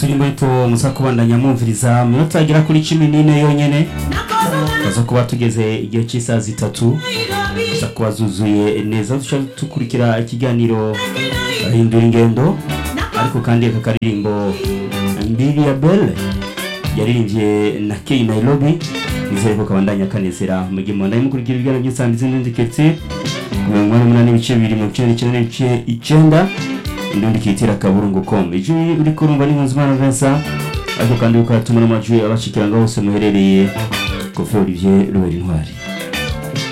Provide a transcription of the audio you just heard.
turimo ariko muza kubandanya mwumviriza minota agera kuri cumi n'ine yonyene baza kuba tugeze igihe cy'isaha zitatu za kuba zuzuye neza duca dukurikira ikiganiro hindura ingendo ariko kandi aka karirimbo mbiri ya belle yaririmbye na kei nairobi nizere ko kabandanya kanezera mu gihe mubandanya mukurikira ibiganiro by'isangiza n'indi ketse ku mirongo inani n'umunani ibice bibiri mirongo icyenda n'icyenda n'ibice icyenda indundi kitira kaburungu com ijwi uri kurumva ni nkunzimana vincent ariko kandi ukatuma n'amajwi abashikiranga hose muherereye kofi olivier rubera intwari